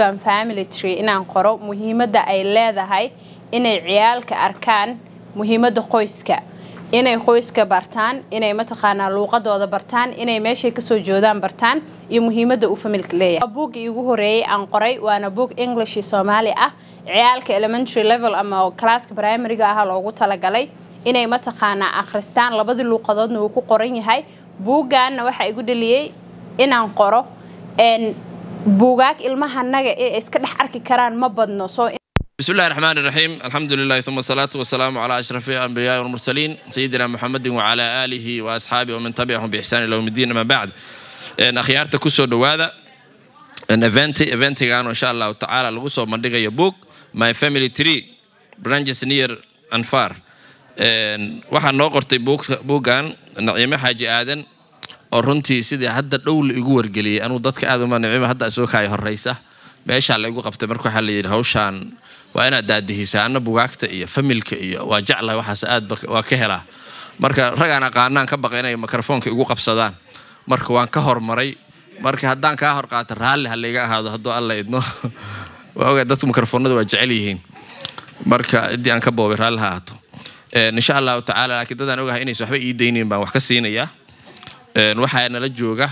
buuggan family tree inaan qoro muhiimadda ay leedahay inay ciyaalka arkaan muhiimadda qoyska inay qoyska bartaan inay mataqaanaa luuqadooda bartaan inay meeshay kasoo joodaan bartaan iyo muhiimadda uu familka leeyahay buugga iigu horeeyay aan qoray waana buug english iyo soomaali ah ciyaalka elementary level ama classka primaryga ah loogu talagalay inay mataqaanaa akhristaan labadii luuqadoodna uu ku qoran yahay buugganna waxaa igu dhaliyey inaan qoro buugaag ilmahanaga ee iska dhex arki karaan ma badno soo بسم الله الرحمن الرحيم الحمد لله ثم الصلاة والسلام على أشرف الأنبياء والمرسلين سيدنا محمد وعلى آله وأصحابه ومن تبعهم بإحسان إلى يوم الدين أما بعد إن أخيارتا كسو دوادا إن إيفنتي إيفنتي كانوا إن شاء الله تعالى لغسو مندقة يبوك My Family Tree Branches Near and Far waxaan noo qortay buuggan naciime xaaji aadan oo runtii sidii hadda dhow la igu wargeliyey anuu dadka aad uma naciime hadda soo kaaya horeysa meeshaa la igu qabtay marka waxaa la yidhi hawshaan waa inaad daadihisaa anna bugaagta iyo familka iyo waa jeclahay waxaas aad waa ka helaa marka ragaan aqaanaan ka baqa inay mikrofoonka igu qabsadaan marka waan ka hormaray marka haddaan kaa hor qaato raalli ha layga ahaado hadduu alla idno waa ogaa dadka mikrofoonada waa jecel yihiin marka ciddii aan ka boobay raalli ha ahaato insha allahu tacaala laakiin dadaan ogahay inaysa waxba ii daynayn baan wax ka siinayaa waxaa nala jooga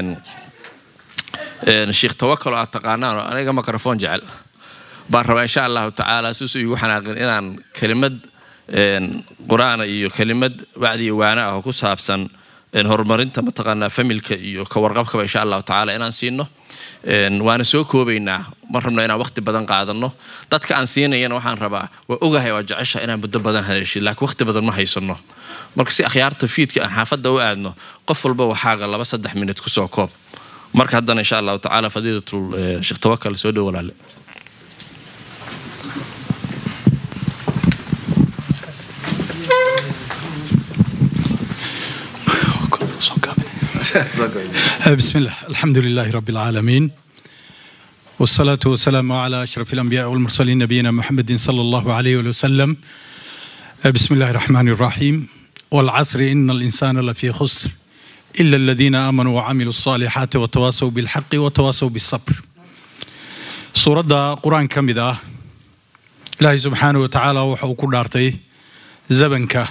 sheekh tawakal oo aad taqaanaan oo aniga microfoon jecel baan rabaa insha allahu tacaala suusu igu xanaaqin inaan kelimad qur-aana iyo kelimad wacdi iyo waana ah oo ku saabsan horumarinta mataqaanaa familka iyo ka warqabkaba insha allahu tacaala inaan siino waana soo koobaynaa ma rabno inaan waqti badan qaadano dadka aan siinayana waxaan rabaa waa ogahay waa jecesha inaan muddo badan hadashid laakiin waqti badan ma haysano marka si akhyaarta fiidka aan xaafadda u aadno qof walba waxaaga laba saddex minut kusoo koob marka haddana insha allahu tacaala fadiilatul sheekh tawakal soo dhow walaale بسم الله الحمد لله رب العالمين والصلاة والسلام على أشرف الأنبياء والمرسلين نبينا محمد صلى الله عليه وسلم بسم الله الرحمن الرحيم والعصر إن الإنسان لفي خسر إلا الذين آمنوا وعملوا الصالحات وتواصوا بالحق وتواصوا بالصبر سورة قرآن كمدة إلهي سبحانه وتعالى وحو كدارتي زبنك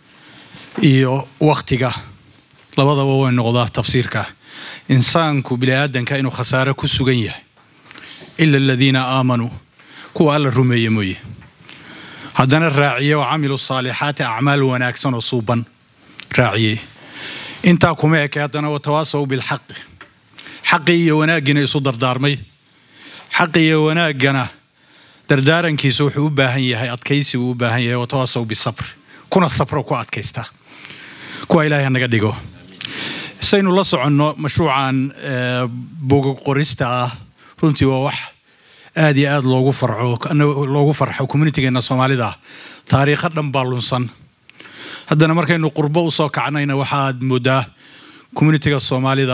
إيو وقتك labadaba way noqdaa tafsiirka insaanku biniaadanka inuu khasaare ku sugan yahay ila aladiina aamanuu kuwa alla rumeeye mooye haddana raaciye oo camilu saalixaati acmaal wanaagsan oo suuban raaciye intaa kuma eke haddana watawaasaw bilxaqi xaqi iyo wanaaggiina isu dardaarmay xaqi iyo wanaaggana dardaarankiisu wuxuu u baahan yahay adkaysi buu u baahan yahay watawaasaw bisabr kuna sabro ku adkaysta kuwa ilaahay hanaga dhigo saynu la soconno mashruucan boga qorista ah runtii waa wax aad iyo aad loogu farco loogu farxo communitigeena soomaalida taariikho dhan baa lunsan haddana markaynu qurbo usoo kacnayna waxaad moodaa communitiga soomaalida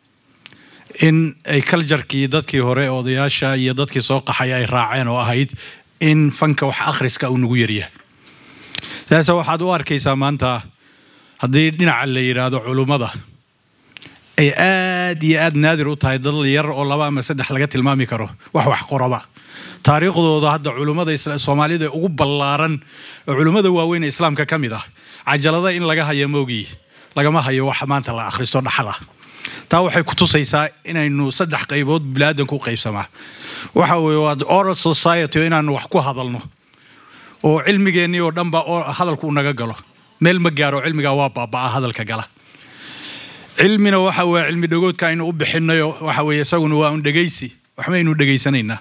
in ay kaljarkii dadkii hore odayaasha iyo dadkii soo qaxay ay raaceen oo ahayd in fanka wax akhriska uu nagu yaryahay taase waxaad u arkaysaa maanta haddii dhinaca la yidhaahdo culummada ay aad iyo aad naadir u tahay dad yar oo laba ama saddex laga tilmaami karo wax wax qoraba taariikhdooda hadda culummada soomaalida ugu ballaaran oo culummada waaweyn ee islaamka ka mid ah cajalada in laga hayo moogii lagama hayo wax maanta la akhristo dhaxala taa waxay ku tusaysaa inaynu saddex qaybood bilaadanku u qaybsamaa waxa weeye waa oral society oo inaanu wax ku hadalno oo cilmigeennii oo dhanba hadalku u naga galo meel ma gaaro cilmigaa waa baabaa hadalka gala cilmina waxa weye cilmi dhagoodka aynu u bixinayo waxa weye isaguna waa un dhegaysi waxbaynu dhegaysanaynaa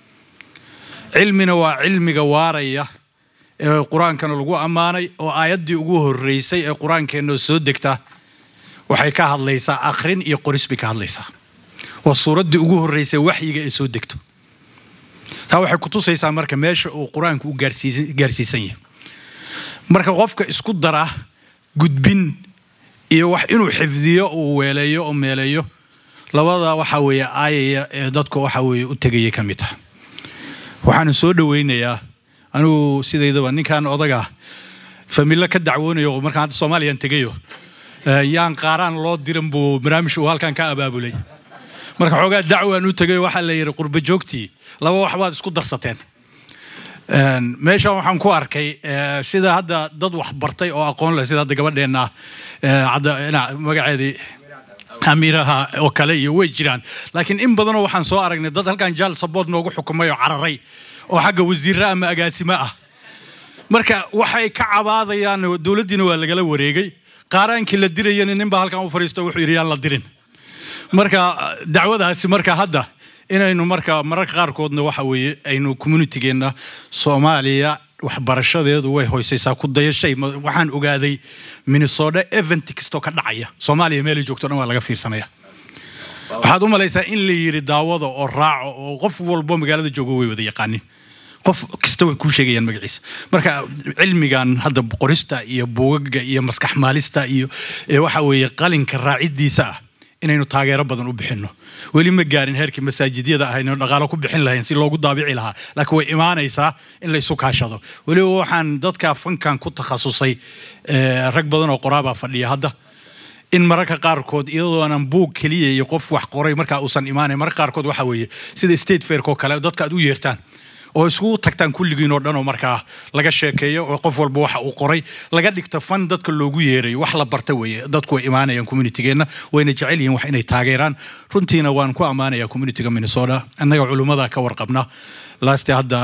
cilmina waa cilmiga waaraya ee qur-aankana lagu ammaanay oo aayaddii ugu horreysay ee qur-aankeenoo soo degta waxay ka hadlaysaa akhrin iyo qoris bay ka hadlaysaa waa suuraddii ugu horreysay waxyiga ee soo degto taa waxay ku tusaysaa marka meesha uu qur-aanku u gaarsiisan yahay marka qofka isku dara gudbin iyo wax inuu xifdiyo uu weeleeyo oo meeleeyo labada waxa weeye aayaya ee dadku waxa weeye u tegaya ka mid ah waxaanu soo dhoweynayaa anigu sidaydaba ninkan odaga familo ka dacwoonayo markaan hadda soomaaliyaan tegayo yaan qaaraan loo diran buu barnaamij uu halkan ka abaabulay marka xoogaa dacwaan u tegay waxaa la yidhi qurba joogtii laba wax baad isku darsateen meeshan waxaan ku arkay sida hadda dad wax bartay oo aqoon leh sida hadda gabadheenna magaceedii amiiraha oo kale iyo way jiraan laakiin in badanoo waxaan soo aragnay dad halkan jaal sabood noogu xukumay oo cararay oo xagga wasiirra ama agaasimo ah marka waxay ka cabaadayaan dowladdiina waa lagala wareegay qaaraankii la dirayana ninbaa halkan u fadhiisto wuxuu yidhi yaan la dirin marka dacwadaasi marka hadda inaynu marka mararka qaarkoodna waxa weeye aynu communitygeenna soomaaliya waxbarashadeedu way hoysaysaa ku dayashay waxaan ogaaday minnesota event kastoo ka dhacaya soomaaliya meelay joogto dhan waa laga fiirsanaya waxaad u malaysaa in la yidhi daawada oo raaco oo qof walbo magaalada joogo way wada yaqaanin qof kasta way kuu sheegayaan magaciisa marka cilmigan hadda qorista iyo buugaga iyo maskax maalista iyo waxa weeye qalinka raacidiisa ah inaynu taageero badan u bixinno weli ma gaarin heerkii masaajidyada ah inaynu dhaqaalo ku bixin lahayn si loogu daabici lahaa laakiin way imaanaysaa in la isu kaashado weliba waxaan dadka fankan ku takhasusay rag badan oo qoraabaa fadhiya hadda in mararka qaarkood iyadoonan buug keliya iyo qof wax qoray markaa uusan imaanayn mararka qaarkood waxa weeye sida state fairk oo kale dadka aad u yeertaan oo iskugu tagtaan kulligiin oo dhan oo markaa laga sheekeeyo oo qof walba waxa uu qoray laga dhigto fan dadka loogu yeerayo wax la barta weeye dadku way imaanayaan communitygeenna wayna jecel yihiin wax inay taageeraan runtiina waan ku ammaanayaa communityga minnesota annaga culummada ka warqabna laaste hadda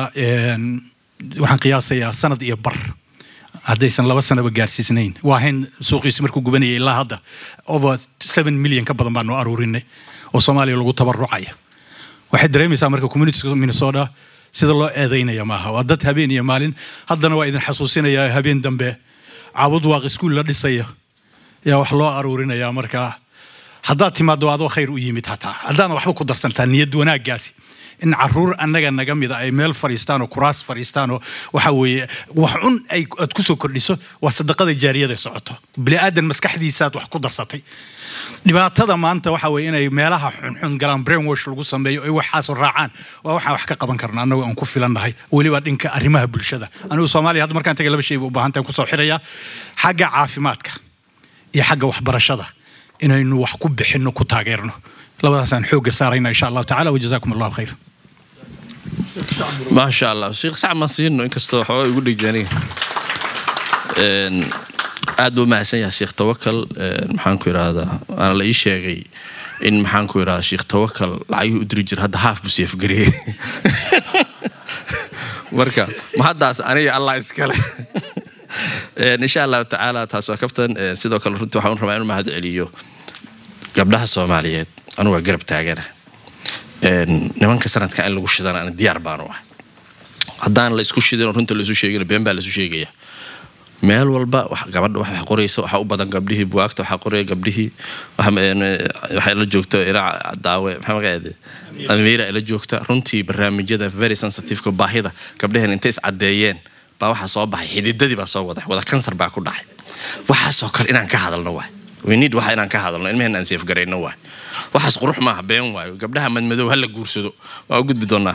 waxaan qiyaasayaa sanad iyo bar haddaysan laba sanaba gaarsiisnayn waa hayn suuqiisi markuu gubanayay ilaa hadda over seven million ka badan baanu aruurinay oo soomaaliya lagu tabarucaya waxay dareemaysaa marka communitiga minnesota sida loo eedaynaya maaha waa dad habeen iyo maalin haddana waa idin xasuusinaya habeen dambe caabud waaq iskuul la dhisaya yaa wax loo aruurinaya marka haddaad timaado adoo khayr u yimid hataa haddaana waxba ku darsantaa niyad wanaaggaasi in caruur annaga naga mida ay meel fadhiistaan oo kuraas fadhiistaan oo waxa weeye wax cun ay aad ku soo kordhiso waa sadaqada jaariyada socoto bini aadan maskaxdiisaaad wax ku darsatay dhibaatada maanta waxa weeye inay meelaha xunxun galaan brainwash lagu sameeyo ay waxaas raacaan waa waxaan wax ka qaban karna annagu aan ku filannahay weliba dhinka arrimaha bulshada anigu soomaaliya hadda markaan tagay laba shay ba u baahantahay kusoo xirayaa xagga caafimaadka iyo xagga waxbarashada inaynu wax ku bixinno ku taageerno labadaasaan xoogga saarayna insha allahu tacala wajazaakum allahu khayr ما شاء الله شيخ سعد ما سينو inkastoo xooga igu dhigjaaniga aad buu mahadsan yahay sheekh tawakal maxaan ku idhaahdaa waana la ii sheegay in maxaan ku idhahdaa sheekh tawakal lacagihii u diri jira hadda haaf buu seefgareeyey marka ma haddaas aniga allah iskale insha allahu tacaala taas waa kaftan sidoo kale runtii waxaan rabaa inuu mahad celiyo gabdhaha soomaaliyeed anugu waa garab taagana nimanka sanadka in lagu shidana ana diyaar baanu ah haddaan la isku shidin runta laisu sheegin been baa laisu sheegaya meel walba gabadha wax qoraysa waxaa u badan gabdhihii buwaagta waxaa qoraya gabdhihii waxay la joogta iraac daawe maxaa magaceede amiira ay la joogta runtii barnaamijyada very sensitiveka baahida gabdhaheen intay iscadeeyeen baa waxaa soo baxay xididadii baa soo waday wada kansar baa ku dhacay waxaasoo kale inaan ka hadalno waay winid waxa inaan ka hadalno ilmaheen aan seefgarayno waay waxaas qurux maaha been waayo gabdhaha madmadow ha la guursado waa u gudbi doonaa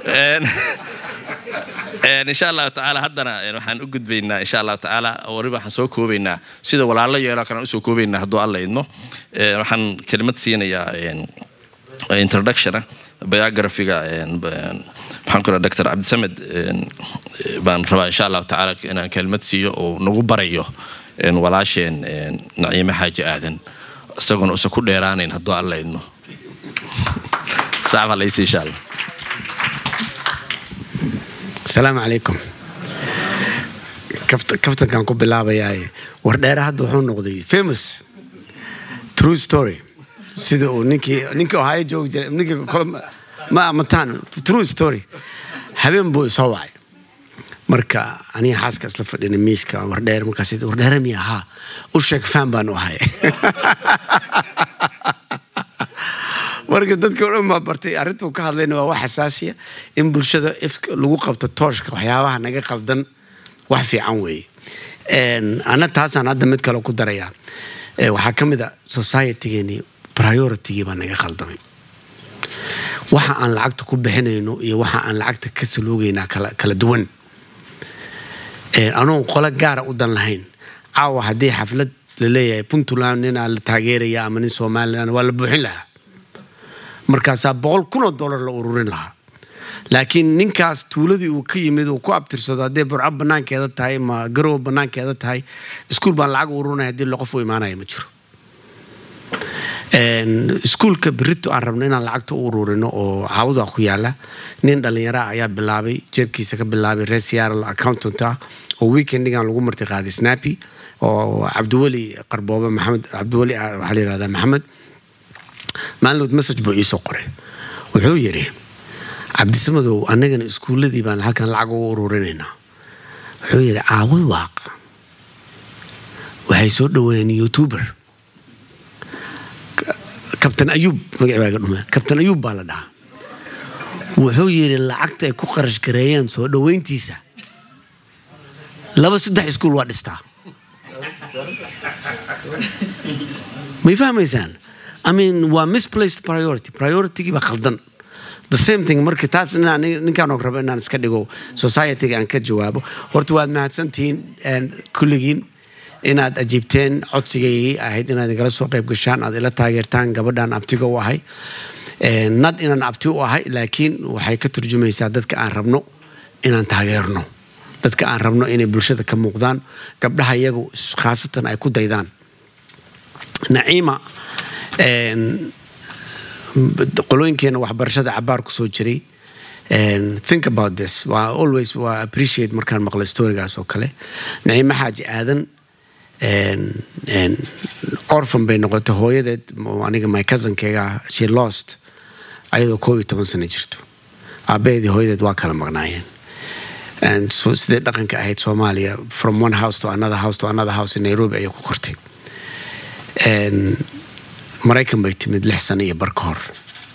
insha allahu tacaala haddana waxaan u gudbaynaa insha allahu tacaala wariba waxaan soo koobaynaa sida walaalo yeelo kale usoo koobaynaa hadduu alla idmo waxaan kelimad siinayaa introductiona biographiga maxaan ku dr cabdisamed baan rabaa insha allahu tacaala inaan kelimad siiyo oo nagu barayo walaasheen naciime xaaji aadan isagoona usa ku dheeraanayn hadduu alla idmo saacba laysi insha allah asalaamu calaykum kaftankan ku bilaabayaa wardheere hadda wuxuu noqday famous true story sida uu ninkii ninkii ohaayo joogi jiray ninkii ma mataan true story habeen buu isoo wacay marka aniga xaaska isla fadhina miiska wardheere markaas wardheere miya haa u sheeg fan baan u ahay marka dadka o dhan baa bartay arrintuu ka hadlayna waa wax xasaasiya in bulshada ifka lagu qabto tooshka waxyaabaha naga qaldan wax fiican weeye ana taasaan hadda mid kale ku darayaa waxaa ka mid a societygeeni prioritigii baa naga qaldamay waxa aan lacagta ku bixinayno iyo waxa aan lacagta ka saloogaynaa kala duwan anuun qolo gaara u dan lahayn caawa haddii xaflad la leeyahay puntland ninaa la taageeraya ama nin somalilan waa la buuxin lahaa markaasaa boqol kunoo dollar la ururin lahaa laakiin ninkaas tuuladii uu ka yimid uu ku abtirsado hadday burco banaankeeda tahay ma garow banaankeeda tahay iskuul baan lacag ururinaya haddii qof u imaanaya ma jiro iskuulka berito aan rabno inaan lacagta u ururino oo caawada ku yaala nin dhallinyara ayaa bilaabay jeebkiisa ka bilaabay reer seattle accountant ah oo weekendigan lagu marti qaaday snappy oo cabdiweli qarboobe maxamed cabdiweli waxaa la yihahdaa maxamed maalinlood message buu iisoo qoray wuxuu yidhi cabdisamadow annagana iskuulladii baan halkan lacag ugu ururinaynaa wuxuu yidhi caawad waaq waxay soo dhaweeyeen youtuber kabtan ayuub magacbaaga dhume kabtan ayuub baa la dhahaa wuxuu yidhi lacagta ay ku qarash gareeyeen soo dhoweyntiisa laba saddex iskuul waa dhistaa may fahmaysaan i mean waa misplaced priority prioritigii baa khaldan the same thing marka taas ninkaan og rabo inaan iska dhigo societyga aan ka jawaabo horta waad mahadsantihiin kulligiin inaad ajiibteen codsigaygii ahayd inaad igala soo qayb gashaan aad ila taageertaan gabadhaan abtiga u ahay nad inaan abti u ahay laakiin waxay ka turjumaysaa dadka aan rabno inaan taageerno dadka aan rabno inay bulshada ka muuqdaan gabdhaha iyagu khaasatan ay ku daydaan naciima qolooyinkeena waxbarashada cabaar ku soo jiray think about this waa always waa appreciate markaan maqlo storigaas oo kale naciime xaaji aadan orphan bay noqotay hooyadeed aniga my cousinkeyga she lost ayadoo koob iyo toban sano jirto aabaheedii hooyadeed waa kala maqnaayeen sidee dhaqanka ahayd soomaaliya from one house to another house to another house in nairobi ayay ku kortay maraykan bay timid lix sano iyo bar ka hor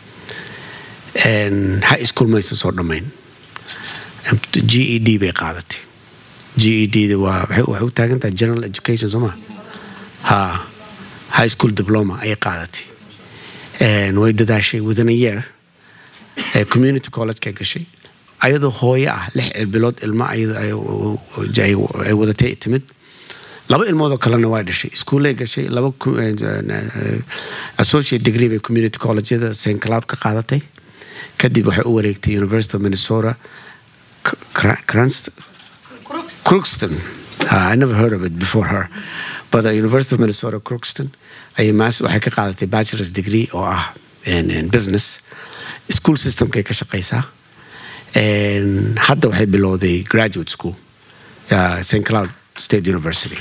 high school maysan soo dhammayn g e d bay qaadatay g e d da waa waxay u taagan tahay general education soo ma ha high school diploma ayay qaadatay way dadaashay within a year community college-kay gashay ayadoo hooyo ah lix bilood ilmo ay wadatay timid laba ilmoodoo kalena waa dhashay iskuullay gashay laba associate degree bay community collegeyada st cloud ka qaadatay kadib waxay u wareegtay university of minnesota crookston I never heard of it before her but the university of minnesota crookston ayay maas waxay ka qaadatay bachelor's degree oo ah business school systemkay ka shaqaysaa hadda waxay bilowday graduate school st cloud state university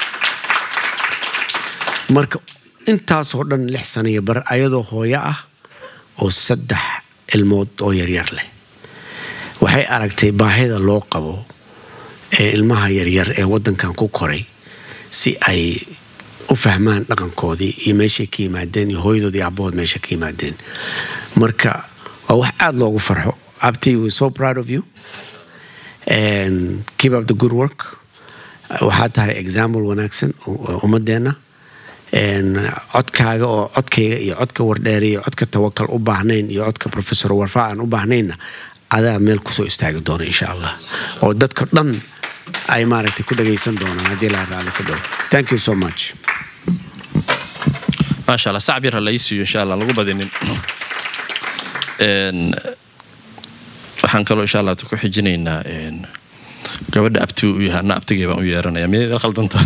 marka intaasoo dhan lix sano iyo bar ayadoo hooyo ah oo saddex ilmood oo yaryar leh waxay aragtay baahida loo qabo ee ilmaha yaryar ee waddankan ku koray si ay u fahmaan dhaqankoodii iyo meeshay ka yimaadeen iyo hooyadood iyo abbahood meesha ka yimaadeen marka waa wax aada loogu farxo abti we so proud of you and keep up the good work waxaa tahay example wanaagsan ummadeenna codkaaga oo codkayga iyo codka wardheere iyo codka tawakal u baahnayn iyo codka professor warfa aan u baahnayna adaa meel kusoo istaagi doona insha allah oo dadka dhan ay maaragtay ku dhagaysan doonaan haddii la raali ku dhow thank you so much maasha allah sacab yar ha lai siiyo insha allah lagu badinin waxaan kaloo insha allah ku xijinaynaa gabadha abti u yahay anna abtigay baan u yeeranaya miyayd khaldanta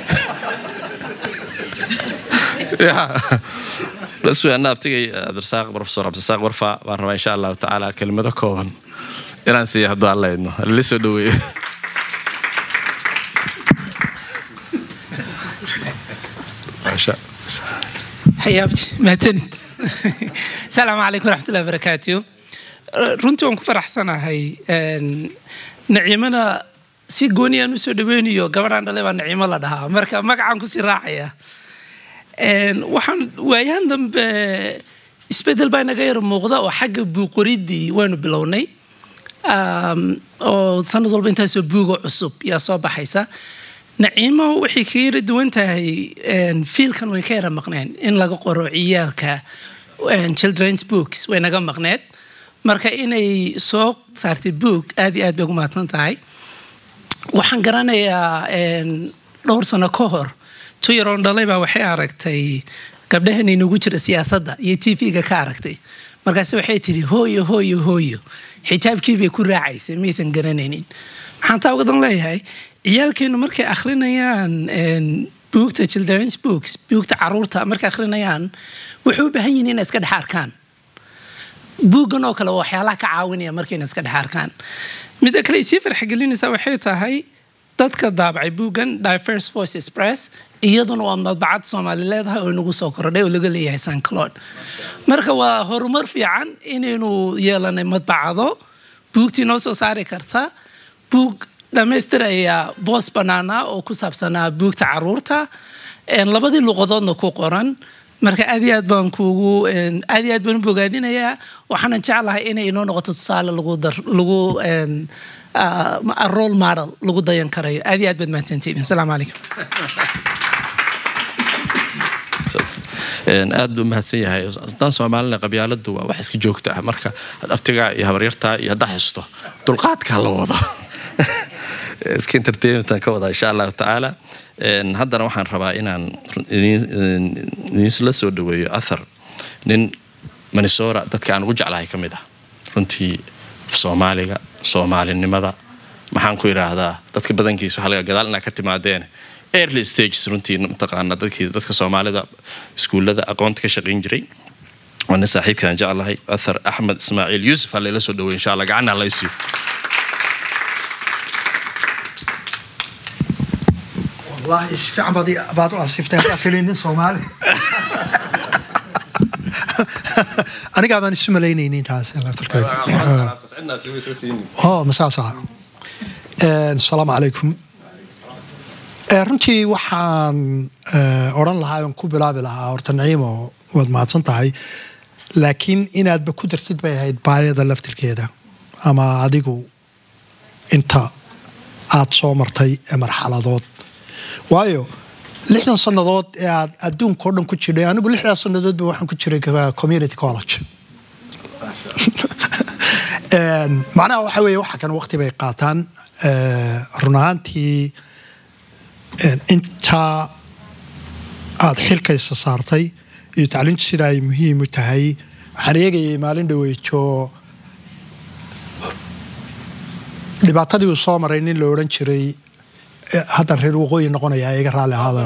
bas wey anna abtigay cabdirasaaq professor cabdirasaaq warfa baan rabaa insha allahu tacaala kelimado kooban inaan siiya hadduu alla idno lala soo dhaweeyo حيابتي mahadsanid asalaamu calaykum waraxmatullahi barakaatu runtii waan ku faraxsanahay naciimana si gooniyaan usoo dhaweynayo gabadhaan dhalay baa naciimo la dhahaa marka magacaan kusii raacaya waxaan waayahan dambe isbedel baa inaga yar muuqda oo xagga buuqoridii waynu bilownay oo sanad walba intaasoo buuga cusub yaa soo baxaysa naciimo waxay ka yara duwan tahay fiilkan wayn ka yara maqneen in laga qoro ciyaalka children's books way naga maqneed marka inay soo saartay book aad iyo aad bay ugu mahadsan tahay waxaan garanayaa dhowr sano ka hor tu yaroon dhalay baa waxay aragtay gabdhahan inagu jira siyaasadda iyo t v-ga ka aragtay markaase waxay tidhi hooyo hooyo hooyo xijaabkii bay ku raacaysay maysan garanaynin maxaan taa ugadan leeyahay ciyaalkeennu markay akhrinayaan buugta children's books buugta caruurta markay akhrinayaan waxay u baahan yihiin inay iska dhex arkaan buuggan oo kale waa waxyaalaha ka caawinaya markayna iska dhex arkaan midda kale isii farxagelinaysaa waxay tahay dadka daabacay buuggan diverse voice express iyaduna waa madbacad soomaali leedahay oo inagu soo kordhay oo laga leeyahay sancloud marka waa horumar fiican inaynu yeelanay madbacado buugtii noo soo saari karta buug dhammaystiraya boos bannaana oo ku saabsanaa buugta caruurta labadii luqadoodna ku qoran marka aad iyo aad baan kuugu aad iyo aad baan u bogaadinayaa waxaanan jeclahay inay inoo noqoto tusaale lagu lagu role model lagu dayan karayo aad iyo aad baad mahadsantihiin asalaamu calaykum aad buu mahadsan yahay haddaan soomaalina qabyaaladu waa wax iska joogta ah marka abtigaa iyo habaryartaa iyo haddaa xisto dulqaadkaa la wado iska entertainmentan ka wada insha allahu tacaala haddana waxaan rabaa inaan idinsla soo dhaweeyo athar nin manisora dadka aan ugu jeclahay ka mid ah runtii soomaaliga soomaalinimada maxaan ku idhaahdaa dadka badankiisa waxaa laga gadaal inaa ka timaadeen early stages runtii mataqaana dadkii dadka soomaalida iskuullada aqoonta ka shaqayn jiray waa nin saaxiibkaan jeclahay athar axmed ismaaciil yuusuf ha layla soo dhawey insha allah gacanna la isiyo والله في عم بدي بعد أصيفتها قافلين صومالي أنا قاعد أنا اسمه ليني نين تاس الله يفترك أوه مساء ساعة السلام عليكم runtii waxaan odhan lahaa oon ku bilaabi lahaa horta naciimo waad mahadsan tahay laakiin inaadba ku dartid bay ahayd baayada laftirkeeda ama adigu inta aad soo martay marxaladood waayo lixdan sannadood ee aad adduunka o dhan ku jiray anigu lixdaas sannadoodba waxaan ku jiray community college macnaha waxa weeye waxa kan waqti bay qaataan run ahaantii intaa aad xilkaysa saartay iyo tacliintu sida ay muhiim u tahay waxaan eegayay maalin dhaweyjo dhibaatadii uu soo maray nin la odhan jiray haddan reer waqooyi noqonaya iga raalli ahaado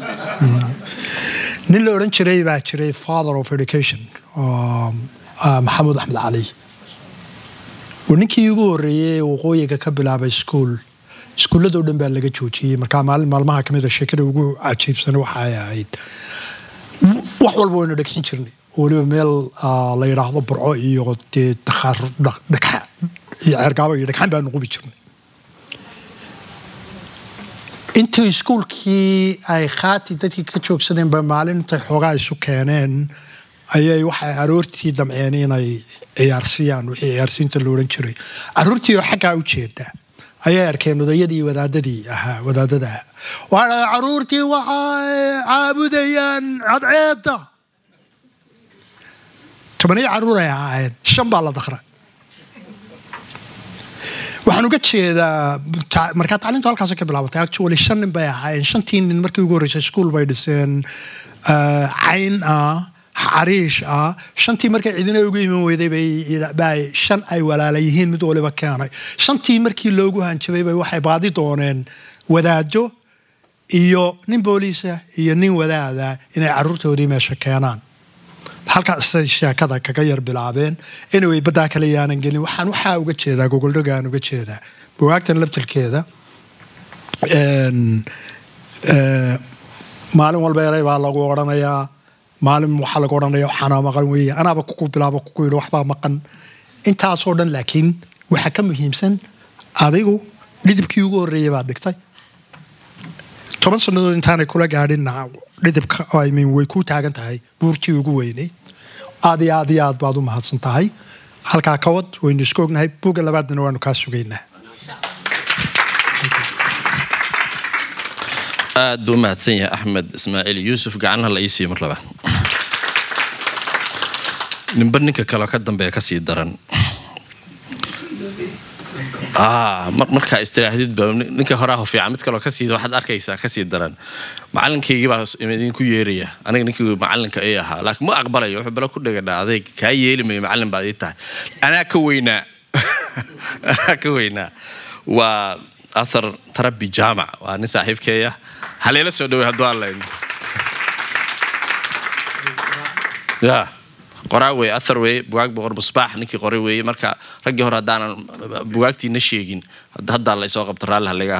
nin la odhan jiray baa jiray father of education maxamuud axmed cali waa ninkii ugu horreeyey waqooyiga ka bilaabay school iskuulladoo dhan baa laga joojiyey markaa maalin maalmaha ka mida sheekada ugu cajiibsan waxa ay ahayd wax walba waynu dhegxin jirnay weliba meel la yidhaahdo burco iyo dee dhagxa iyo ceergaabo iyo dhagxan baanu qubi jirnay intii iskuulkii ay khaati dadkii ka joogsadeen ba maalin intay xoogaa isu keeneen ayay waxay aroortii damceen inay ciyaarsiiyaan wixii ciyaarsiinta la odhan jiray aroortii oo xaggaa u jeeda ayay arkeen odayadii wadaadadii ahaa wadaadada ahaa waa caruurtii waxay caabudayaan cadceedda tobaniyo caruur ay ahaayeen shan baa la daqra waxaan uga jeedaa markaa tacliintu halkaas ka bilaabatay actually shan nin bay ahaayeen shantii nin markii ugu horreysay iskuol bay dhiseen cayn ah xariish ah shantii markay cidina ugu iman weyday bay shan ay walaala yihiin mid waliba keenay shantii markii loogu hanjabay bay waxay baadi dooneen wadaado iyo nin booliisa iyo nin wadaada inay caruurtoodii meesha keenaan halkaasay sheekada kaga yar bilaabeen anyway baddaa kale yaanan gelin waxaan waxaa uga jeedaa gogoldhogaan uga jeedaa bugaagtan labtilkeeda maalin walba eray baa lagu odhanayaa maalin waxaa lagu odhanaya waxaana maqan weeye anaaba kuku bilaabo kuku yidhi waxbaa maqan intaasoo dhan laakiin waxaa ka muhiimsan adigu dhidibkii ugu horreeyay baad dhigtay toban sannadood intaanay kula gaadhin dhidibka I mean, way ku taagan tahay buurtii ugu weynay aad iyo aad iyo aad baad u mahadsan tahay halkaa ka wad waynu isku ognahay buugga labaadna waanu kaa sugaynaa aad buu u mahadsan yahay axmed ismaaciil yuusuf gacanha la iisiiyo mar labaad ninba ninka kaleo ka dambeeya ka sii daran ah mar- markaa istiraahadid ba nin- ninka horaa fiican mid kaloo kasii waxaad arkaysaa kasii daran macalinkaygii baa idinku yeeraya aniga ninkii macalinka ay ahaa laakiin ma aqbalayo wuxuu balo ku dhagadhaa adayg kaa yeeli mayo macalin baad ii tahay anaa ka weynaa anaa ka weynaa waa athar tarabi jaamac waa nin saaxiibkeeya haleela soo dhawey hadduu aan ya qoraa wey athar wey bugaag boqor musbaax ninkii qoray weeye marka raggii hore haddaanan bugaagtiina sheegin hadda- haddaa la isoo qabto raalli halaga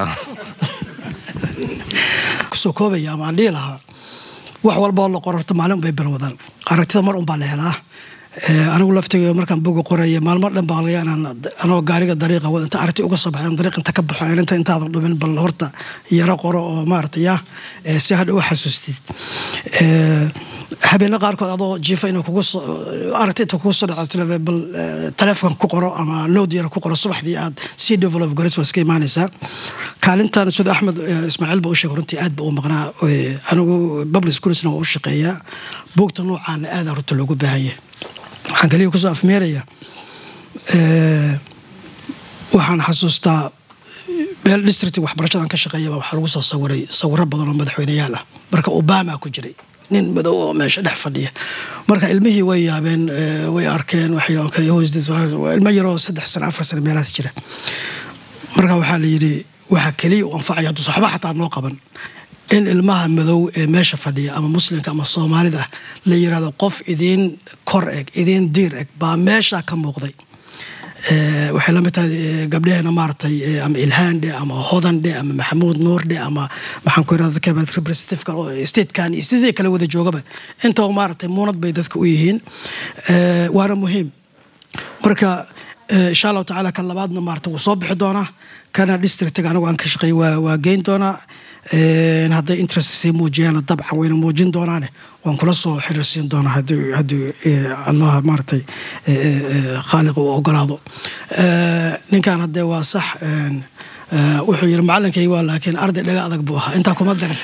kusoo koobaya ama aan dhihi lahaa wax walba oo la qorarto maalin bay bilwadaan aragtida mar un baa la helaa Eh, anigu laftiga markaan boga qoraya maalmo dhan baa laga inaan anoo gaariga dariiqa wada inta aragti uga soo baxay dariiq inta ka baxo inta intaadan dhumin bal horta yaro qoro oo maarata ya eh, si hadha u xasuustid Eh, habeena qaarkood adoo jiifa inuu kugu soo aragti inta kugu soo dhaco tirada bal eh, taleefon ku qoro ama load yar ku qoro subaxdii aad sii develop garis waa iska imaanaysaa kaalintan sida axmed eh, ismaaciil ba u sheegay runtii aad ba u maqnaa Eh, anigu public schools-na waa u shaqeeyaa buugta noocaana aad runta loogu baahan yahay waxaan kaliya kusoo afmeeraya eh, waxaan xasuustaa meel district waxbarashadan ka shaqeeyaba waxaa lagu soo sawiray sawiro badan oo madaxweyneyaal ah marka obama ku jiray nin madow oo meesha dhex fadhiya marka ilmihii way yaabeen eh, way arkeen waxay okay, who is this? Waa ilmo yaroo saddex sano afar sano meelahaas jira marka waxaa la yidhi waxaa keliya u anfacaya hadduu waxba xataa noo qaban in ilmaha madow ee meesha fadhiya ama muslimka ama soomaalida ah la yiraahdo qof idiin kor eg idiin diir eg baa meesha ka muuqday Eh, waxay la mid tahay eh, gabdhaheena maaragtay eh, ama ilhaan dhe ama hodan dhe ama maxamuud nuur dhe ama maxaan ku irahda kabaad representativeka oo statekan iyo sidii kale wada joogaba intaba maaragtay muunad bay dadka u yihiin Eh, waana muhiim marka eh, insha allahu tacaala kan labaadna maarata wuu soo bixi doonaa kana districtiga anigu aan ka shaqeey waa waa geyn doonaa Eh, hadday interest sii muujiyaana dabcan wayna muujin doonaane waan kula soo xiriirsiin doonaa haddii haddii eh, allah maaragtay eh, eh, eh, khaaliq uu ogolaado Eh, ninkan haddee waa sax een, eh, wuxuu yidhi macalinkaygi waa laakiin arday dhaga adag buu ahaa intaa kuma darin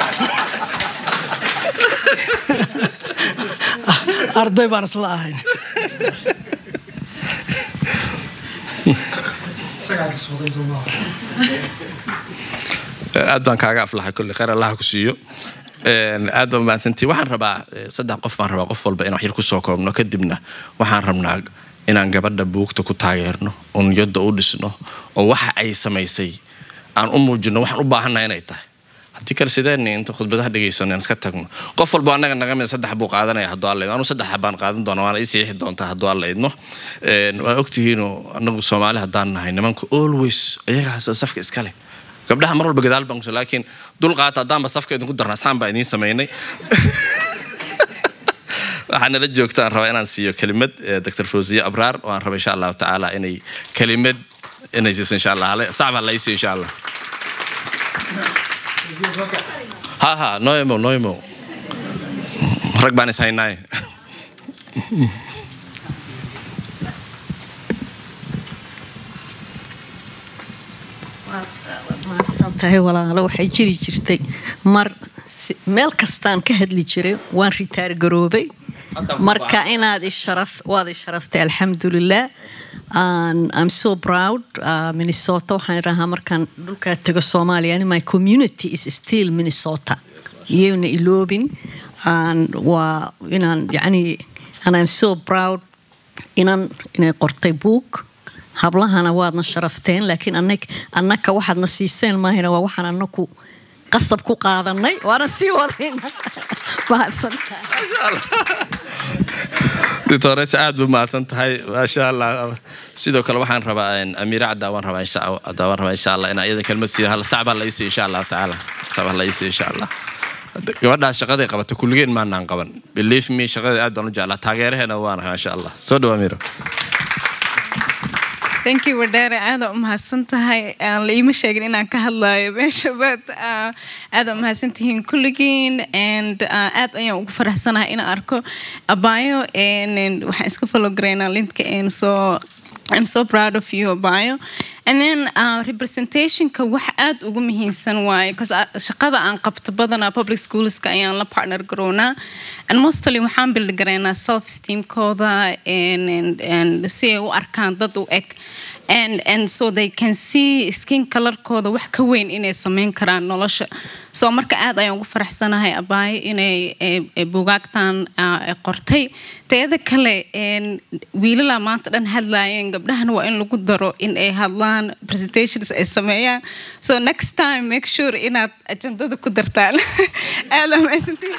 arday baan isla ahayn aad baan kaaga aflaxay kulli khayr allaha ku siiyo Een, aad baan mahadsantihi waxaan rabaa eh, saddex qof baan rabaa qof walba inaan wax yar kusoo koobno kadibna waxaan rabnaa inaan gabadha buugta ku taageerno oo niyadda u dhisno oo waxa ay samaysay aan u muujino waxaan u baahannahay inay tahay haddii kale sideen inta khudbadaha dhegaysano aan iska tagno qof walba annaga naga mid saddex buu qaadanaya hadduu alla idmo anu saddex baan qaadan doona waana ii siixi doontaa hadduu alla idmo Een, waa ogtihiinoo annagu soomaali haddaan nahay nimanku always ayagaas safka iska leh gabdhaha mar walba gadaal baan kuso laakiin dulqaata haddaanba safka idinku darna asxaan baa idiin samaynay waxaa nala joogta aan rabaa inaan siiyo kelimad eh, dr fawziye abraar oo aan raba insha allahu tacaala inay kelimad inay siiso insha allah hale sacba la isiyo insha allah ha ha noimo noimo rag baan is haynaaye mahadsan tahay walaalo waxay jiri jirtay mar si- meel kastaan ka hadli jiray waan ritaar garoobay marka inaad isharaf waad isharaftay alxamdulilah And I'm so proud uh, Minnesota waxaan idhahaa markaan dhulkaa tago Soomaaliya and my community is still Minnesota iyaguna iloobin And waa inaan yani and I'm so proud inan inay qortay buug hablahana waadna sharafteen laakiin anag annaka waxaadna siiseen maahina waa waxaan annaku qasab ku qaadanay waana sii wadayna mahadsantahay doctores aad bu mahadsan tahay maasha allah sidoo kale waxaan rabaa een, amiira caddaa waan rabaa insha caddaa waan rabaa insha allah inaa iyada kelmad siiyo hal sac baa la isiyo insha allahu tacaala sac baa la isiyo insha allah gabadhaas shaqaday qabata kulligeen maanaan qaban believe me shaqada aad baan u jeclaa taageeraheena waanahay maasha allah soo dhawa amiiro thank you wadheere aada u mahadsan tahay aan la iima sheegin inaan ka hadlayo meesha but uh, aada u mahadsan tihiin kulligiin and uh, aad ayaan ugu faraxsanahay inaan arko abayo and, and waxaan iska follow garaynaa lintka and so I'm so proud of you abayo and then uh, representationka wax aad ugu muhiimsan waaye because shaqada aan qabto badanaa public schoolska ayaan la partner garoonaa and mostly waxaan build garaynaa self esteemkooda and, and, and si ay u arkaan dad u eg and and so they can see skin colorkooda wax ka weyn inay sameyn karaan nolosha so marka aad ayaan ugu faraxsanahay abaayo inay eh, eh, bugaagtan ah, eh, qortay teeda kale een, wiilalaa maanta dhan hadlaayeen gabdhahana waa in lagu daro in ay hadlaan presentations ay sameeyaan so next time make sure inaad ajandada ku dartaan aad amaasantiin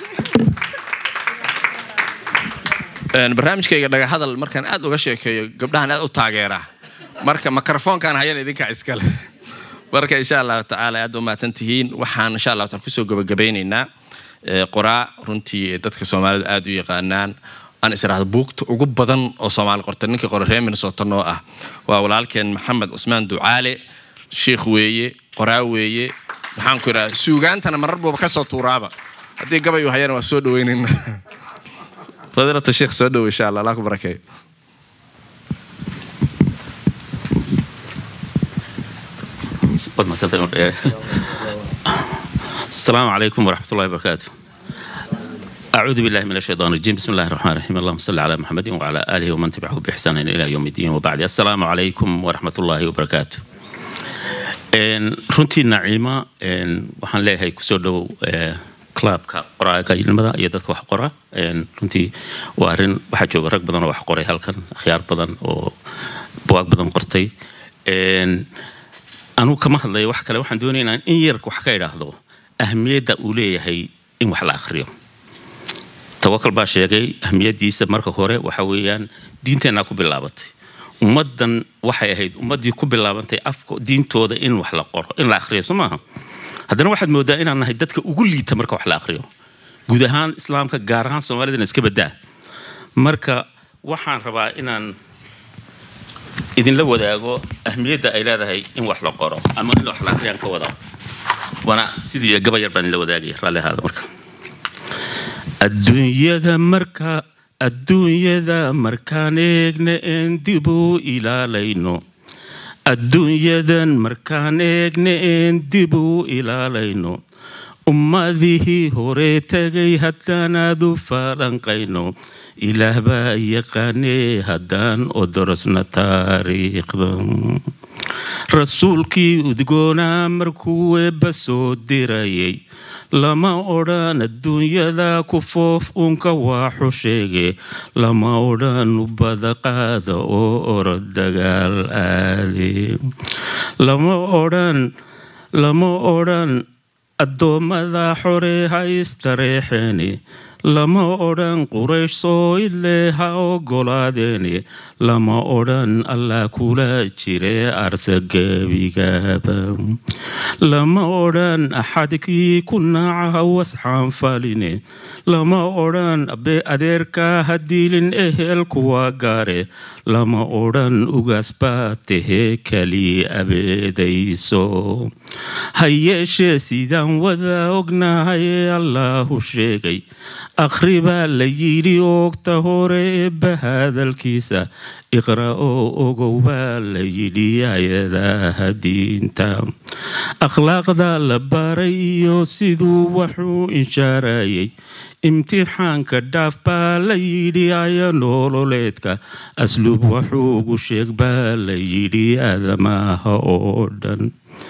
Een, barnaamijkayga dhagahadal markaan aad uga sheekeeyo gabdhahan aad u taageeraa marka mikrofoonkan hayan idinka iskale marka insha allahu tacaala aad u mahadsan tihiin waxaan insha allahu taala kusoo gabagabeynaynaa ee, qoraa runtii ee dadka soomaalida aad u yaqaanaan aan israahdo buugta ugu badan oo soomaali qorta ninka qora reer minnesota noo ah waa walaalkeen maxamed cusmaan ducaale sheikh weeye qoraa weeye maxaan ku idhaha suugaantana marar buuba kasoo tuuraaba haddii gabay uu hayana waa soo dhaweynayna فضيلة الشيخ سعدو إن شاء الله الله يكبر خير Waad mahadsantahay. السلام عليكم ورحمة الله وبركاته أعوذ بالله من الشيطان الرجيم بسم الله الرحمن الرحيم اللهم صل على محمد وعلى آله ومن تبعه بإحسان إلى يوم الدين وبعد السلام عليكم ورحمة الله وبركاته Een, runtii naciima een, waxaan leeyahay kusoo dhow eh, clubka qoraaga ilmada iyo dadka wax qora Een, runtii waa arrin waxaa jooga rag badan oo wax qoray halkan akhyaar badan oo buwaag badan qortay Een, anugu kama hadlayo wax kale waxaan doonaynaa in yarka wax ka idhaahdo ahmiyadda uu leeyahay in wax la akhriyo tawakal baa sheegay ahmiyadiisa marka hore waxa weeyaan diinteenaa ku bilaabatay ummaddan waxay ahayd ummaddii ku bilaabantay afka diintooda in wax la qoro in la akhriyo soo maaha haddana waxaad moodaa inaan nahay dadka ugu liita marka wax la akhriyo guud ahaan islaamka gaar ahaan soomaalidana iska badaa marka waxaan rabaa inaan idinla wadaago ahmiyadda ay leedahay in wax la qoro ama in wax la akhriyaan ka wada wana sidii gabayar baan idinla wadaagaya raalli ahaada marka adduunyada marka adduunyada markaan eegna een dib u ilaalayno adduunyadan markaan eegna een dib u ilaalayno ummadihii hore tegay haddanaad u falanqayno ilaah baa yaqaanee haddaan odorosna taariikhda rasuulkii udgoonaa markuu eebba soo dirayay lama odhan adduunyada ku foof uunka waaxu sheege lama odhan ubada qaada oo orod dagaal aade lama odhan lama odhan addoommada xore ha istareexeene lama odhan quraysh soo ile ha ogolaadeene lama odhan allah kula jire arsagebigaaba lama odhan axadkii ku naaca wasxaan faline lama odhan abe adeerka ha diilin ehel kuwa gaare lama odhan ugaas baa tahee kali abeedayso ha yeeshee sidaan wada ognahay ee allahu sheegay akhri baa la yidhi oogta hore eebba hadalkiisa iqra oo ogow baa la yidhi ayadaha diinta akhlaaqda la baray iyo siduu waxuu inshaarayay imtixaanka dhaaf baa la yidhi aya nololeedka asluub waxuugu sheeg baa la yidhi aadamaha oo dhan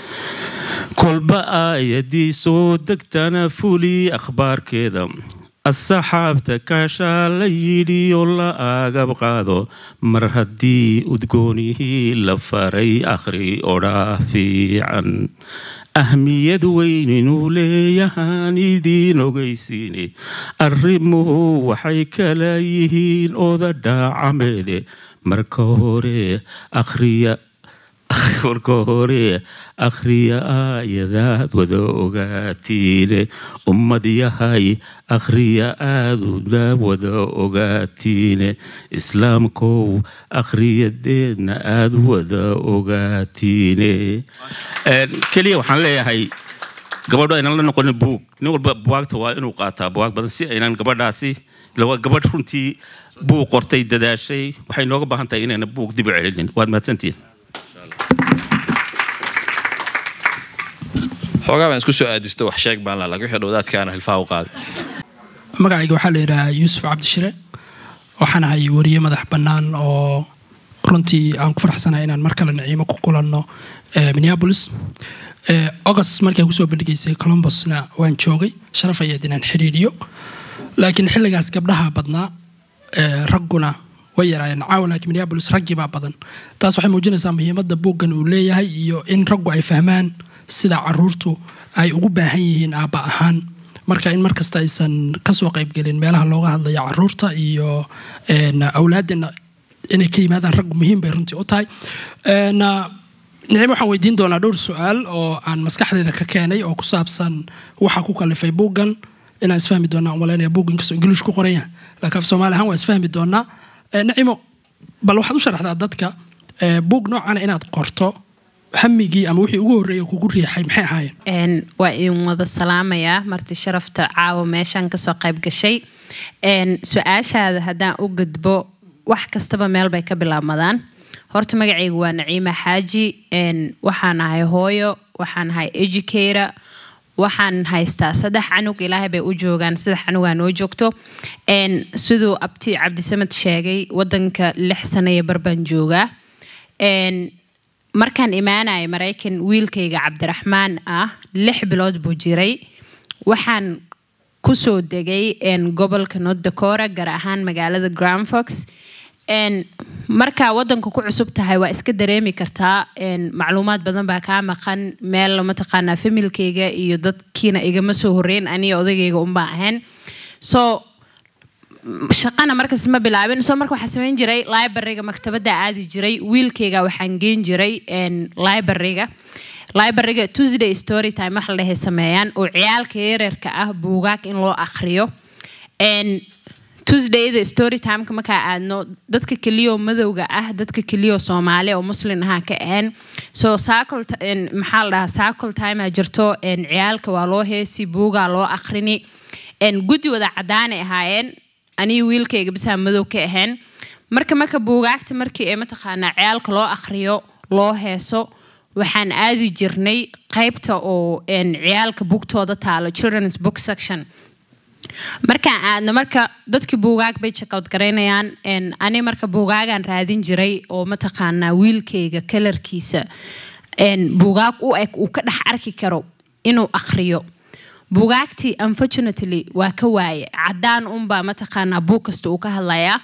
kolba aayadii soo degtana fuli akhbaarkeeda asxaabta kaashaa la yidhi oo la aagab qaado mar haddii udgoonihii la faray akhri odhaa fiican ahmiyad weyn inuu leeyahaan idiin ogeysiine arrimuhu waxay kala yihiin oda dhaacameede marka hore akhriya marka hore akhriya aayadaad wada ogaatiine ummad yahay akhriya aaduna wada ogaatiine islaamkow akhriyadeedna aad wada ogaatiine keliya waxaan leeyahay gabadho aynan la noqonin buug nin walba buwaagta waa inuu qaataa buwaag badan si aynan gabadhaasi lawa gabadh runtii buug qortay dadaashay waxay nooga baahan tahay inayna buug dib u celinin waad mahadsantihiin xoogaa baan isku soo aadisto wax sheeg baan laa wixii dhowdaadkaana hilfaha u qaaday magacayga waxaa la yidhaahaa yuusuf cabdishire waxaan ahay wariye madax bannaan oo runtii aan ku faraxsanahay inaan mar kale naciimo ku kulanno minneapolis august markaan kusoo bandhigaysay columbusna waan joogay sharaf ayaad inaan xiriiriyo laakiin xilligaas gabdhaha badnaa ragguna way yaraayeen caawa laakiin minneapolis raggii baa badan taas waxay muujinaysaa muhiimadda buuggan uu leeyahay iyo in raggu ay fahmaan sida caruurtu ay ugu baahan yihiin aabba ahaan marka in markasta aysan kasoo qaybgelin meelaha looga hadlaya caruurta iyo awlaadena inay ka yimaadaan raggu muhiim bay runtii u tahay nicim waxaan weydiin doonaa dhowr su-aal oo aan maskaxdeeda ka keenay oo ku saabsan waxa ku kalifay buuggan inaan isfahmi doonaa umaleynaya buug inkastoo ingiliish ku qoran yahay laakiin af soomaali ahaan waa isfahmi doonaa nacimo bal waxaad u sharaxdaa dadka buug noocana inaad qorto hamigii ama wixii ugu horreeya kugu riixay maxay ahaayeen waa idin wada salaamayaa marti sharafta caawa meeshaan kasoo qayb gashay su-aashaada haddaan u gudbo wax kastaba meel bay ka bilaabmadaan horta magacaygu waa naciima xaaji waxaan ahay hooyo waxaan ahay educator waxaan haystaa saddex canug ilaahay bay u joogaan saddex canugaa noo joogto siduu abti cabdisamad sheegay wadanka lix sano iyo barbaan joogaa markaan imaanaya maraykan wiilkayga cabdiraxmaan ah lix bilood buu jiray waxaan kusoo degay gobolka north dakora gaar ahaan magaalada grand fox markaa wadanka ku cusub tahay waa iska dareemi kartaa macluumaad badan baa kaa maqan meel mataqaanaa familkayga iyo dadkiina igama soo horeyn aniga odagayga unbaa ahayn so shaqana markas ma bilaabin soo marka waxaa samayn jiray libraryga maktabada aadi jiray wiilkayga waxaan geen jiray libraryga libraryga tuesday story time wax la dhahay sameeyaan oo ciyaalka yareerka ah buugaag in loo akhriyo tuesdayda story timeka markaa aadno dadka keliyoo madowga ah dadka keliyoo soomaali oo muslin ahaa ka ahayn so maxaa la dhahaa cycle timea jirto ciyaalka waa loo heesi buugaa loo akhrini guddi wada cadaanay ahaayeen aniga wiilkayga bisaa madow ka ahayn marka marka buugaagta markii ee mataqaanaa ciyaalka loo akhriyo loo heeso waxaan aadi jirnay qaybta oo ciyaalka bugtooda taalo children's book section markaan aadno marka dadkii buugaag bay jaqowd garaynayaan ani marka buugaagaan raadin jiray oo mataqaanaa wiilkayga kalarkiisa buugaag u eg uu ka dhex arki karo inuu akhriyo buugaagtii unfortunately waa ka waaye cadaan unbaa mataqaanaa buug kasta uu ka hadlayaa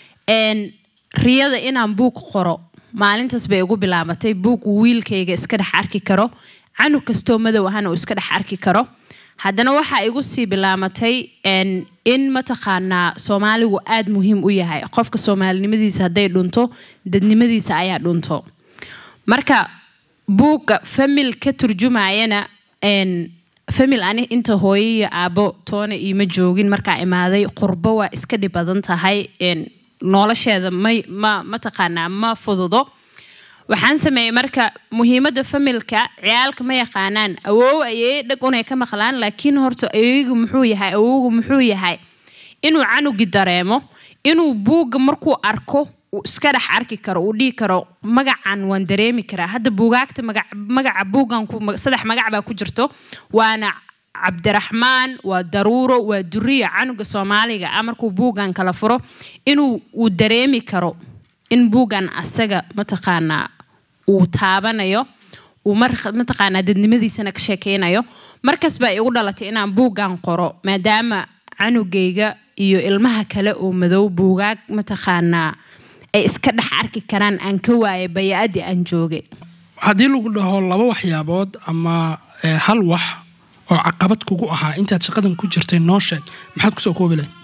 riyada inaan buug qoro maalintaas bay ugu bilaabatay buug uu wiilkayga iska dhex arki karo canug kastoo madow ahana uu iska dhex arki karo haddana waxaa igu sii bilaamatay in mataqaanaa soomaaligu aada muhiim u yahay qofka soomaalinimadiisa hadday dhunto dadnimadiisa ayaa dhunto marka buugga famil ka turjumayana famil ani inta hooyo iyo aabo toona iima joogin markaa imaaday qurbo waa iska dhib badan tahay nolosheeda may ma mataqaanaa ma fududo waxaan sameeyey marka muhiimadda familka ciyaalka ma yaqaanaan awoow ayey dhag unay ka maqlaan laakiin horta ayeygu muxuu yahay awowgu muxuu yahay inuu canugi dareemo inuu buugga markuu arko uu iska dhex arki karo uu dhihi karo magacan waan dareemi karaa hadda buugaagta magaca buuggan saddex magac baa ku jirto waana cabdiraxmaan waa daruuro waa duriya canuga soomaaliga ah markuu buuggan kala furo inuu uu dareemi karo in buuggan asaga mataqaanaa uu taabanayo uu mataqaanaa dadnimadiisana ka sheekeynayo markas baa igu dhalatay inaan buuggan qoro maadaama canugayga iyo ilmaha kale oo madow buugaag mataqaanaa ay iska dhex arki karaan aan ka waayay baya-adii aan joogay haddii lagu dhaho laba waxyaabood ama hal wax oo caqabad kugu ahaa intaad shaqadan ku jirtay noo sheeg maxaad kusoo koobi lahay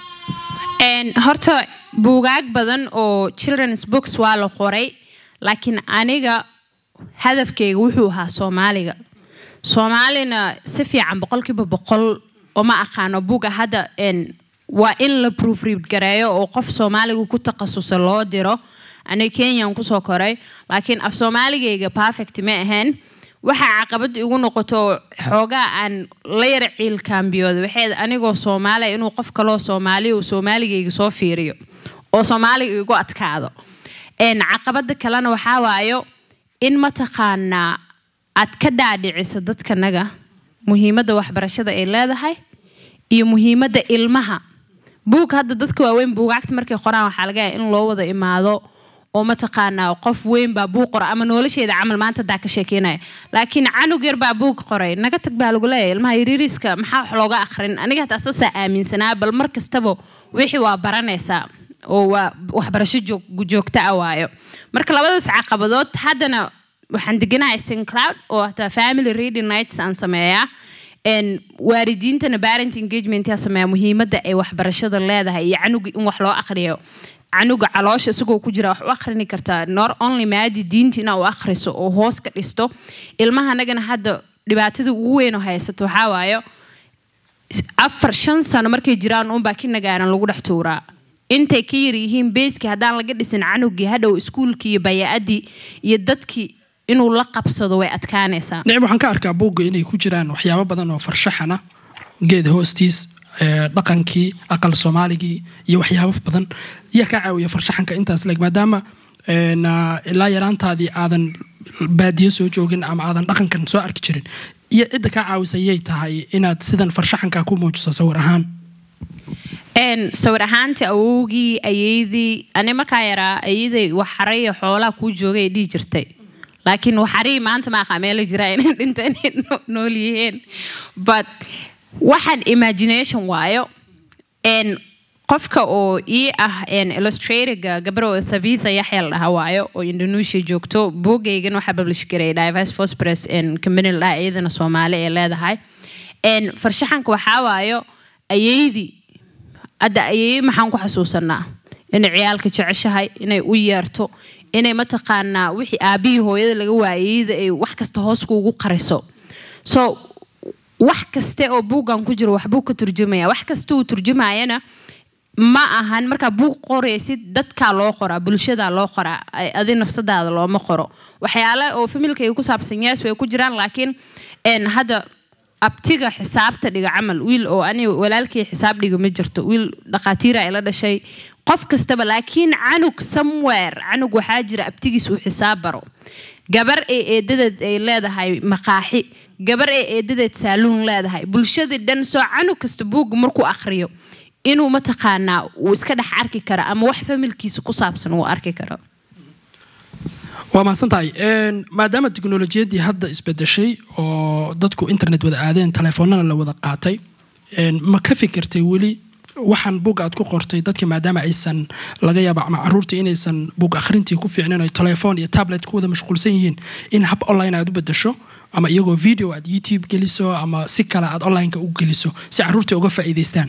horta buugaag badan oo children's books waa la qoray laakiin aniga hadafkayga wuxuu ahaa soomaaliga soomaalina si fiican boqolkiiba boqol oma aqaano buuga hadda waa in la proofread gareeyo oo qof soomaaliga ku takhasusa loo diro aniga kenyan kusoo koray laakiin af soomaaligayga perfect ma ahayn waxaa caqabad igu noqoto xoogaa aan la yara ciilkaambiyooda waxay anigoo soomaaliya inuu qof kaloo soomaaliya uu soomaaligayga soo fiiriyo oo soomaaliga igu adkaado caqabada kalena waxaa waayo in mataqaanaa aad ka dhaadhiciso dadkanaga muhiimadda waxbarashada ay leedahay iyo muhiimadda ilmaha buug hadda dadka waaweyn buugaagta markay qoraan waxaa laga yahay in loo wada imaado oo mataqaanaa qof weyn baa buug qora ama nolosheeda camal maanta daa ka sheekeynaya laakiin canug yar baa buug qoray naga tag baa lagu leeyahay ilmaha yariiriska maxaa wax looga akhrin aniga hataa saasaa aaminsanaa bal mar kastaba wixii waa baranaysaa oo waa waxbarasho joog- joogto ah waayo marka labadaas caqabadood haddana waxaan deganahay sincloud oo hataa family reading nights aan sameeyaa En waalidiintana parent engagement yaa sameeyaa muhiimadda ay waxbarashada leedahay iyo canuga in wax loo aqriyo canuga caloosha isagoo ku jira wax u akhrini kartaa not only maadi diinta inaa u akhriso oo hoos ka dhisto ilmaha anagana hadda dhibaatada ugu weyn oo haysato waxaa waayo afar shan sano markay jiraan unbaa kinagaaran lagu dhex tuuraa intay ka yar yihiin beeskii haddaan laga dhisin canugii hadhow iskuulkii iyo bayaa-adii iyo dadkii inuu la qabsado way adkaanaysaa nicib waxaan ka arkaa buugga inay ku jiraan waxyaabo badan oo farshaxana geed hoostiis ee, dhaqankii aqal soomaaligii iyo waxyaabo badan yaa kaa caawiya farshaxanka intaas leeg maadaama een, aa, ilaa yaraantaadii aadan baadiyo soo joogin ama aadan dhaqankan soo arki jirin iyo cidda kaa caawisa yay tahay inaad sidan farshaxanka ku muujiso sawir ahaan En sawir ahaantii awowgii ayeydii ani markaa yaraa ayeday waxaraya xoolaha kuu joogay ay dhihi jirtay laakiin waxarii maanta ma aqaa meela jira inay dhinta inay no- nool yihiin but waxaan imagination waayo en qofka oo ii ah en illustratorga gabro thabitha yaxya la dhaha waayo oo indonesia joogto buugaygan waxaa publish garay diverse phosphorus en company la dhaha iyadana soomaali ee leedahay en farshaxanka waxaa waayo ayeydii hadda ayay maxaan ku xasuusanaa inay ciyaalka jeceshahay inay u yeerto inay mataqaanaa wixii aabihii hooyada laga waayeyda ay wax kasta hoos kuugu qariso so wax kaste oo buuggan ku jiro waxbuu ka turjumaya wax kasta uu turjumayana ma ahan markaa buug qoraysid dadkaa loo qoraa bulshadaa loo qoraa ay- adi nafsadaada looma qoro waxyaale oo familkayga ku saabsan yes way ku jiraan laakiin en hadda abtiga xisaabta dhiga camal wiil oo ani walaalkii xisaab dhiga ma jirto wiil dhaqaatiira ila dhashay qof kastaba laakiin canug somewhere canug waxaa jira abtigiis uu xisaab baro gabar ee eedadeed ay leedahay maqaaxi gabar ee eedadeed saaluun leedahay bulshadii dhan soo canug kasta buugga markuu akhriyo inuu mataqaanaa uu iska dhex arki kara ama wax familkiisa ku saabsan uu arki karo waa mahadsan tahay Een, maadaama teknolojiyaddii hadda isbedeshay oo dadku internet wada aadeen telefoonana la wada qaatay een, ma ka fikirtay weli waxaan buug aad ku qortay dadka maadaama aysan laga yaaba ama caruurta inaysan buug akhrintii ku fiicnin ay telefoon iyo tablet ku wada mashquulsan yihiin in hab online aad u bedesho ama iyagoo video aad youtube geliso ama si kale aad onlineka u geliso si caruurta uga faa'iidaystaan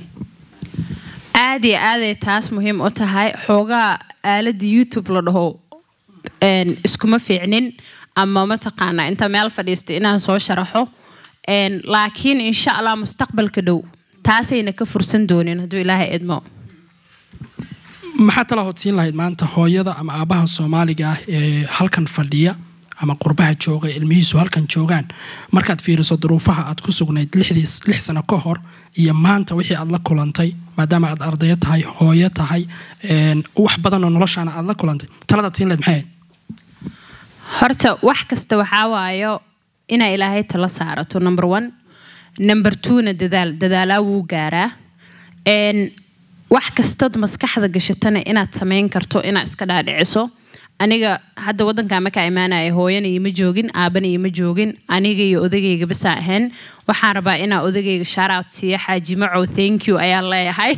aad iyo aaday taas muhiim u tahay xoogaa aaladda youtube la dhaho een, iskuma fiicnin ama mataqaanaa inta meel fadhiisto inaan soo sharaxo Een, laakiin insha allah mustaqbalka dhow taasayna ka fursan doonin hadduu ilaahay idmo maxaa tala hodsiin lahayd maanta hooyada ama aabaha soomaaliga ah ee halkan fadhiya ama qurbaha jooga ilmihiisu halkan joogaan markaad fiiriso duruufaha aad ku sugnayd lixdiis lix sano ka hor iyo maanta wixii aad la kulantay maadaama aad ardayo tahay hooyo tahay een, wax badan oo noloshaana aad la kulantay taladaad siin lahayd maxay ahayd horta wax kasta waxaa waayo inaa ilaahay tala saarato number one number twona dadaal dadaalaa wuu gaaraa Een, wax kastood maskaxda gashatana inaad samayn karto inaad iska dhaadhiciso aniga hadda wadankaa markaa imaanaya hooyana ima joogin aabana ima joogin aniga iyo odagayga basaa ahayn waxaan rabaa inaa odagayga shaarout siiyo xaaji macow thank you ayaan leeyahay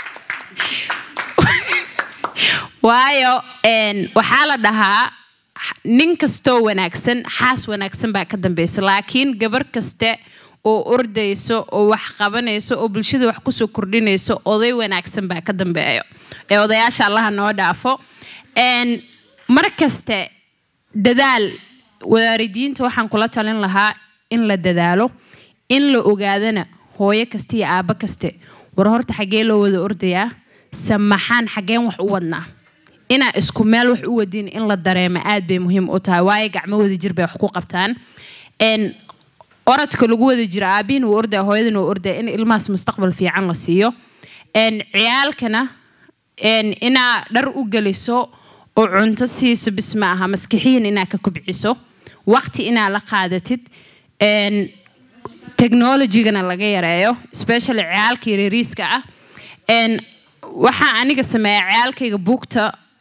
waayo een, waxaa la dhahaa nin kastoo wanaagsan xaas wanaagsan baa ka dambeysa laakiin gabar kaste oo ordayso oo wax qabanayso oo bulshada wax kusoo kordhinayso oday wanaagsan baa ka dambeeyo ee odayaasha allaha noo dhaafo Een, mar kaste dadaal waalidiinta waxaan kula talin lahaa in la dadaalo in la ogaadana hooyo kaste iyo aabo kaste war horta xaggee loo wada ordayaa samaxaan xaggeen wax u wadnaa inaa isku meel wax u wadin in la dareemo aad bay muhiim u tahay waayo gacmo wada jir bay wax ku qabtaan Een, orodka lagu wada jiro aabihin uu ordaya hooyadan uu ordaya in ilmahaas mustaqbal fiican la siiyo Een, ciyaalkana een, inaa dhar u geliso oo cunto siiso bis ma aha maskixiyan inaa ka kubciso waqti inaa la qaadatid Een, technologygana laga yareeyo especially ciyaalka yaryariiska ah Een, waxaa aniga sameeya ciyaalkayga buugta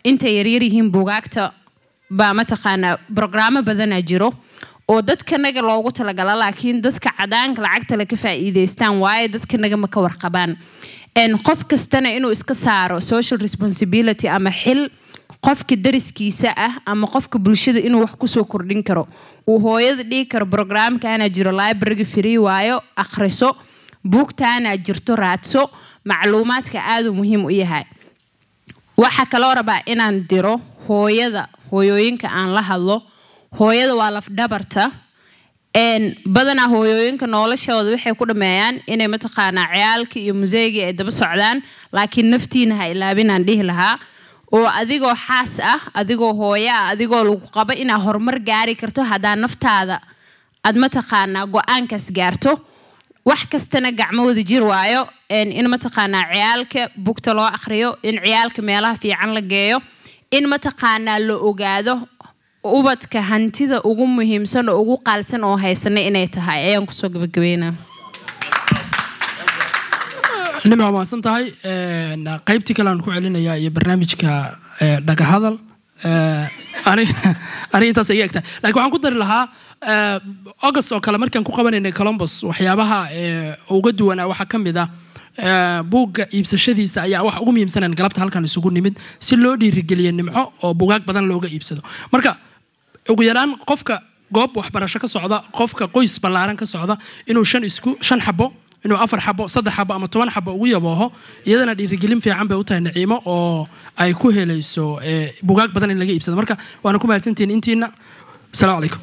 intay yaryar yihiin buugaagta baa mataqaanaa brograamo badanaa jiro oo dadkanaga loogu talagala laakiin dadka cadaanka lacagtale ka faa'iidaystaan waayo dadkanaga ma ka warqabaan En qof kastana inuu iska saaro social responsibility ama xil qofka dariskiisa ah ama qofka bulshada inuu wax kusoo kordhin karo uu hooyada dhigi karo brograamkaana jiro libraryga free waayo akhriso buugtaana jirto raadso macluumaadka aaduu muhiim u yahay waxaa kaloo rabaa inaan diro hooyada hooyooyinka aan la hadlo hooyada waa lafdhabarta een badanaa hooyooyinka noloshooda waxay ku dhameeyaan inay mataqaanaa ciyaalka iyo museygii ay daba socdaan laakiin naftiina ha ilaabinaan dhihi lahaa oo adigoo xaas ah adigoo hooyo ah adigoo lagu qabo inaad horumar gaari karto haddaa naftaada aad mataqaanaa go-aankaas gaarto wax kastana gacmo wada jir waayo een in mataqaanaa ciyaalka bugta loo akhriyo in ciyaalka meelaha fiican la geeyo in mataqaanaa la ogaado ubadka hantida ugu muhiimsan oo ugu qaalsan oo haysana inay tahay ayaan kusoo gabagabeynaa nima waa mahadsan tahay Een, qaybtii kale aan ku celinayaa iyo barnaamijka ee, dhagahadal Ee, ani ani intaas iga egtahay laakiin waxaan ku dari lahaa ee, august oo kale markaan ku qabanaynay columbus waxyaabaha ee, uga duwanaa waxaa ka mid ah ee, buugga iibsashadiisa ayaa wax ugu muhiimsanaan galabta halkan isugu nimid si loo dhiirigeliyo nimco oo bugaag badan looga iibsado marka ugu yaraan qofka goob waxbarasho ka socda qofka qoys ballaaran ka socda inuu shan isku shan xabo inuu afar xabo saddex xabo ama toban xabo ugu yabooho iyadana dhiirigelin fiican bay u tahay naciimo oo ay ku helayso ee, bugaag badan in laga iibsado marka waana ku mahadsantihiin intiina asalaamu calaykum